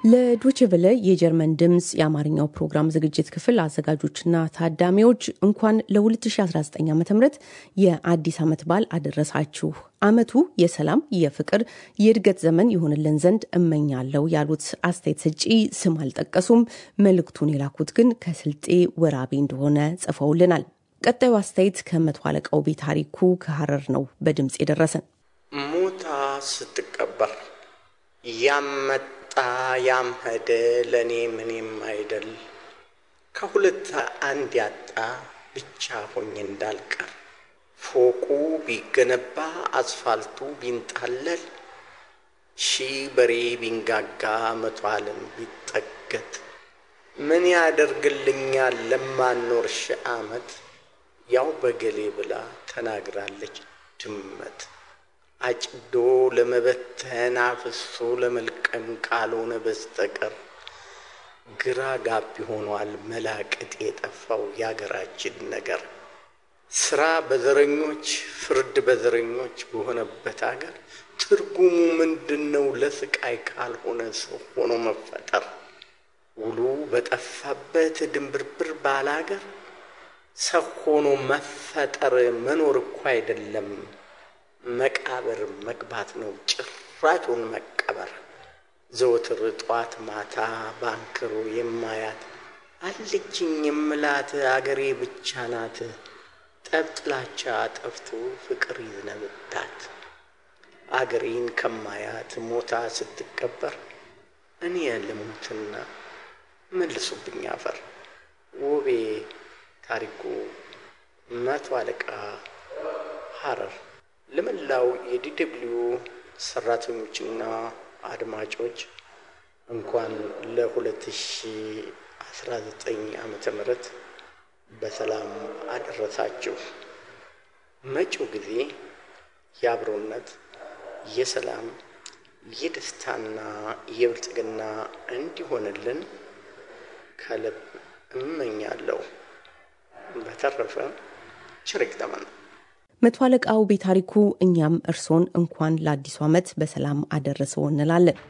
ለዶችቨለ የጀርመን ድምፅ የአማርኛው ፕሮግራም ዝግጅት ክፍል አዘጋጆችና ታዳሚዎች እንኳን ለ2019 ዓ ም የአዲስ ዓመት በዓል አደረሳችሁ። ዓመቱ የሰላም፣ የፍቅር፣ የእድገት ዘመን ይሆንልን ዘንድ እመኛለሁ ያሉት አስተያየት ሰጪ ስም አልጠቀሱም። መልእክቱን የላኩት ግን ከስልጤ ወራቤ እንደሆነ ጽፈውልናል። ቀጣዩ አስተያየት ከመቶ አለቃው ቤታሪኩ ከሀረር ነው በድምፅ የደረሰን። ሞታ ስትቀበር ያመጣ ያም ሄደ ለእኔ ምንም አይደል ከሁለት አንድ ያጣ ብቻ ሆኜ እንዳልቀር ፎቁ ቢገነባ አስፋልቱ ቢንጣለል ሺህ በሬ ቢንጋጋ መቶ ዓለም ቢጠገት ምን ያደርግልኛል ለማኖር ሺህ ዓመት ያው በገሌ ብላ ተናግራለች ድመት። አጭዶ ለመበተን አፍሶ ለመልቀም ካልሆነ በስተቀር ግራ ጋቢ ሆኗል መላቅጥ የጠፋው የአገራችን ነገር። ስራ በዘረኞች ፍርድ በዘረኞች በሆነበት አገር ትርጉሙ ምንድን ነው? ለስቃይ ካልሆነ ሰው ሆኖ መፈጠር ውሉ በጠፋበት ድንብርብር ባለ አገር ሰው ሆኖ መፈጠር መኖር እኮ አይደለም መቃብር መግባት ነው ጭራጩን መቀበር። ዘወትር ጧት ማታ ባንክሮ የማያት አለችኝ የምላት አገሬ ብቻ ናት። ጠብጥላቻ ጠፍቶ ፍቅር ይዝነብባት አገሬን ከማያት ሞታ ስትቀበር እኔ ልሙትና መልሱብኝ አፈር። ውቤ ታሪኩ መቶ አለቃ ሀረር። ለመላው የዲደብልዩ ሰራተኞችና አድማጮች እንኳን ለ2019 ዓመተ ምህረት በሰላም አደረሳችሁ። መጪው ጊዜ የአብሮነት፣ የሰላም፣ የደስታና የብልጽግና እንዲሆንልን ከልብ እመኛለሁ። በተረፈ ቸር ይግጠመን። መቶ አለቃው ቤታሪኩ፣ እኛም እርሶን እንኳን ለአዲሱ ዓመት በሰላም አደረሰው እንላለን።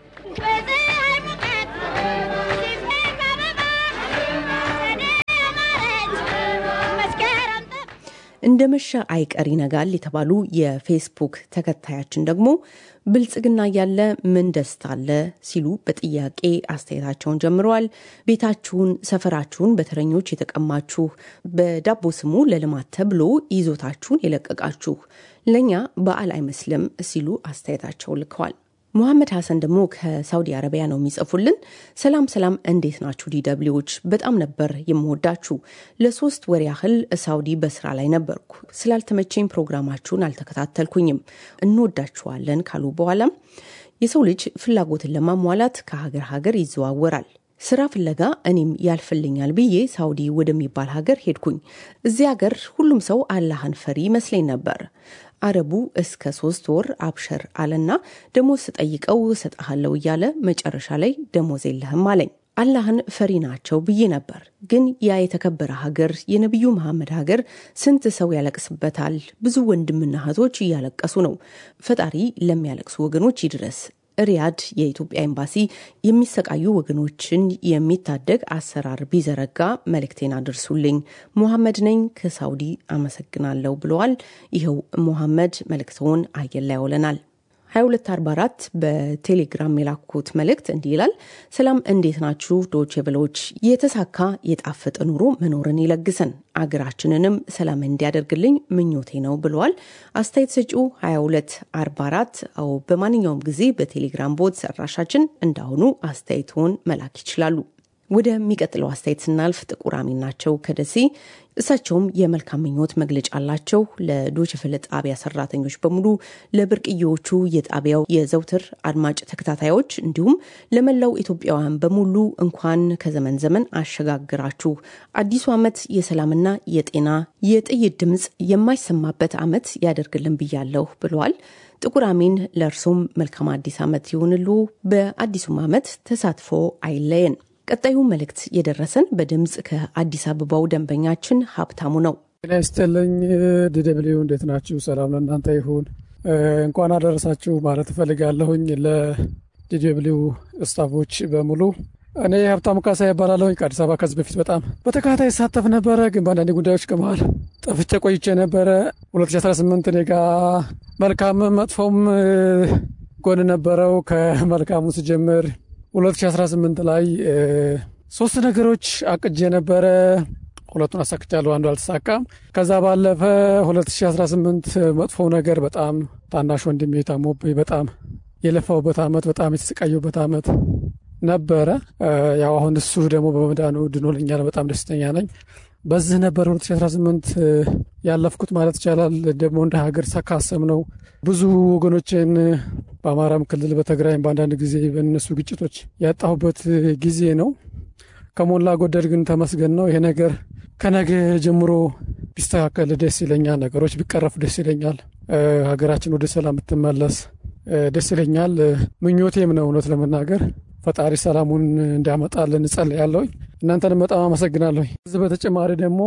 እንደ መሸ አይቀር ይነጋል የተባሉ የፌስቡክ ተከታያችን ደግሞ ብልጽግና እያለ ምን ደስታ አለ ሲሉ በጥያቄ አስተያየታቸውን ጀምረዋል። ቤታችሁን፣ ሰፈራችሁን በተረኞች የተቀማችሁ፣ በዳቦ ስሙ ለልማት ተብሎ ይዞታችሁን የለቀቃችሁ ለእኛ በዓል አይመስልም ሲሉ አስተያየታቸውን ልከዋል። ሙሐመድ ሀሰን ደግሞ ከሳውዲ አረቢያ ነው የሚጽፉልን። ሰላም ሰላም፣ እንዴት ናችሁ ዲደብሊዎች? በጣም ነበር የምወዳችሁ። ለሶስት ወር ያህል ሳውዲ በስራ ላይ ነበርኩ። ስላልተመቸኝ ፕሮግራማችሁን አልተከታተልኩኝም። እንወዳችኋለን ካሉ በኋላም የሰው ልጅ ፍላጎትን ለማሟላት ከሀገር ሀገር ይዘዋወራል። ስራ ፍለጋ እኔም ያልፍልኛል ብዬ ሳውዲ ወደሚባል ሀገር ሄድኩኝ። እዚህ ሀገር ሁሉም ሰው አላህን ፈሪ ይመስለኝ ነበር። አረቡ እስከ ሶስት ወር አብሸር አለና ደሞዝ ስጠይቀው እሰጥሃለሁ እያለ መጨረሻ ላይ ደሞዝ የለህም አለኝ። አላህን ፈሪ ናቸው ብዬ ነበር። ግን ያ የተከበረ ሀገር የነቢዩ መሐመድ ሀገር ስንት ሰው ያለቅስበታል። ብዙ ወንድምና እህቶች እያለቀሱ ነው። ፈጣሪ ለሚያለቅሱ ወገኖች ይድረስ። ሪያድ የኢትዮጵያ ኤምባሲ የሚሰቃዩ ወገኖችን የሚታደግ አሰራር ቢዘረጋ መልእክቴን አድርሱልኝ። ሙሐመድ ነኝ ከሳውዲ አመሰግናለሁ ብለዋል። ይኸው ሙሐመድ መልእክተውን አየር ላይ ያውለናል። 2244 በቴሌግራም የላኩት መልእክት እንዲህ ይላል። ሰላም እንዴት ናችሁ ዶቼ ቬለዎች? የተሳካ የጣፈጠ ኑሮ መኖርን ይለግሰን አገራችንንም ሰላም እንዲያደርግልኝ ምኞቴ ነው ብለዋል። አስተያየት ሰጪው 2244 አዎ፣ በማንኛውም ጊዜ በቴሌግራም ቦት ሰራሻችን እንዳሁኑ አስተያየትዎን መላክ ይችላሉ። ወደሚቀጥለው አስተያየት ስናልፍ ጥቁር አሚን ናቸው ከደሴ። እሳቸውም የመልካም ምኞት መግለጫ አላቸው። ለዶችቨለ ጣቢያ ሰራተኞች በሙሉ፣ ለብርቅዬዎቹ የጣቢያው የዘውትር አድማጭ ተከታታዮች፣ እንዲሁም ለመላው ኢትዮጵያውያን በሙሉ እንኳን ከዘመን ዘመን አሸጋግራችሁ አዲሱ ዓመት የሰላምና የጤና የጥይት ድምፅ የማይሰማበት ዓመት ያደርግልን ብያለሁ ብለዋል። ጥቁር አሚን ለእርሶም መልካም አዲስ ዓመት ይሁንሉ። በአዲሱም ዓመት ተሳትፎ አይለየን። ቀጣዩ መልእክት የደረሰን በድምፅ ከአዲስ አበባው ደንበኛችን ሀብታሙ ነው። ጤና ይስጥልኝ ዲደብሊው እንዴት ናችሁ? ሰላም ለእናንተ ይሁን። እንኳን አደረሳችሁ ማለት እፈልጋለሁኝ ዲደብሊው ስታፎች በሙሉ እኔ ሀብታሙ ካሳ ይባላለሁ። ከአዲስ አበባ ከዚህ በፊት በጣም በተከታታይ ይሳተፍ ነበረ፣ ግን በአንዳንድ ጉዳዮች ከመሃል ጠፍቼ ቆይቼ ነበረ። 2018 እኔ ጋ መልካምም መጥፎም ጎን ነበረው። ከመልካሙ ስጀምር 2018 ላይ ሶስት ነገሮች አቅጄ ነበረ። ሁለቱን አሳክቻለሁ፣ አንዱ አልተሳካም። ከዛ ባለፈ 2018 መጥፎ ነገር በጣም ታናሽ ወንድሜ ታሞብኝ በጣም የለፋውበት ዓመት በጣም የተሰቃየበት ዓመት ነበረ። ያው አሁን እሱ ደግሞ በመዳኑ ድኖልኛል። በጣም ደስተኛ ነኝ። በዚህ ነበር 2018 ያለፍኩት ማለት ይቻላል። ደግሞ እንደ ሀገር ካሰብ ነው ብዙ ወገኖችን በአማራም ክልል በትግራይም በአንዳንድ ጊዜ በእነሱ ግጭቶች ያጣሁበት ጊዜ ነው። ከሞላ ጎደል ግን ተመስገን ነው። ይሄ ነገር ከነገ ጀምሮ ቢስተካከል ደስ ይለኛል። ነገሮች ቢቀረፉ ደስ ይለኛል። ሀገራችን ወደ ሰላም ብትመለስ ደስ ይለኛል። ምኞቴም ነው እውነት ለመናገር ፈጣሪ ሰላሙን እንዲያመጣልን እጸልያለሁ። እናንተንም በጣም አመሰግናለሁ። ከዚህ በተጨማሪ ደግሞ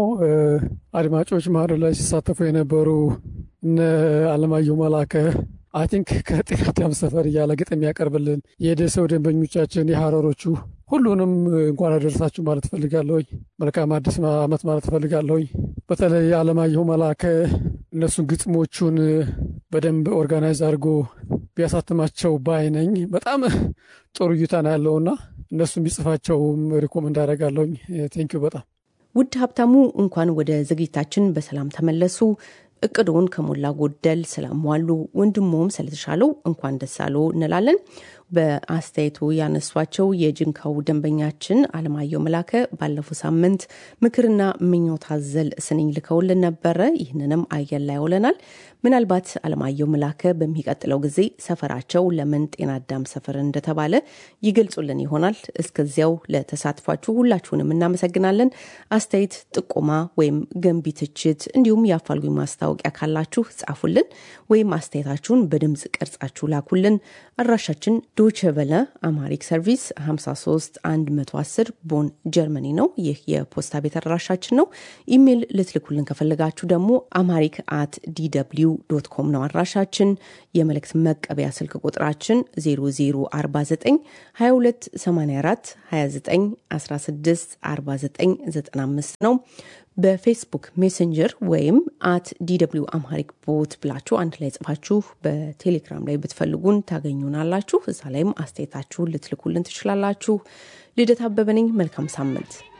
አድማጮች መሀል ላይ ሲሳተፉ የነበሩ እነ አለማየሁ መላከ አይ ቲንክ ከጤና አዳም ሰፈር እያለ ግጥም የሚያቀርብልን የደሰው ደንበኞቻችን የሀረሮቹ ሁሉንም እንኳን አደረሳችሁ ማለት እፈልጋለሁኝ። መልካም አዲስ ዓመት ማለት እፈልጋለሁኝ። በተለይ አለማየሁ መላከ እነሱን ግጥሞቹን በደንብ ኦርጋናይዝ አድርጎ ቢያሳትማቸው ባይ ነኝ። በጣም ጥሩ እይታ ነው ያለውና እነሱም ቢጽፋቸውም ሪኮመንድ አደርጋለሁኝ። ቴንኪዩ በጣም ውድ ሀብታሙ፣ እንኳን ወደ ዝግጅታችን በሰላም ተመለሱ። እቅዶን ከሞላ ጎደል ስላሟሉ ወንድሞም ስለተሻለው እንኳን ደስ አለው እንላለን። በአስተያየቱ ያነሷቸው የጅንካው ደንበኛችን አለማየሁ መላከ ባለፈው ሳምንት ምክርና ምኞት አዘል ስንኝ ልከውልን ነበረ። ይህንንም አየር ላይ ያውለናል። ምናልባት አለማየሁ መላከ በሚቀጥለው ጊዜ ሰፈራቸው ለምን ጤና አዳም ሰፈር እንደተባለ ይገልጹልን ይሆናል። እስከዚያው ለተሳትፏችሁ ሁላችሁንም እናመሰግናለን። አስተያየት፣ ጥቆማ ወይም ገንቢ ትችት እንዲሁም የአፋልጉኝ ማስታወቂያ ካላችሁ ጻፉልን ወይም አስተያየታችሁን በድምፅ ቀርጻችሁ ላኩልን። አድራሻችን ዶቸ በለ አማሪክ ሰርቪስ 53 110 ቦን ጀርመኒ ነው። ይህ የፖስታ ቤት አድራሻችን ነው። ኢሜይል ልትልኩልን ከፈለጋችሁ ደግሞ አማሪክ አት ዲw ዶት ኮም ነው አድራሻችን። የመልእክት መቀበያ ስልክ ቁጥራችን 0049 2284 29 16 49 95 ነው። በፌስቡክ ሜሴንጀር ወይም አት ዲw አምሃሪክ ቦት ብላችሁ አንድ ላይ ጽፋችሁ በቴሌግራም ላይ ብትፈልጉን ታገኙናላችሁ። እዛ ላይም አስተያየታችሁን ልትልኩልን ትችላላችሁ። ልደት አበበ ነኝ። መልካም ሳምንት።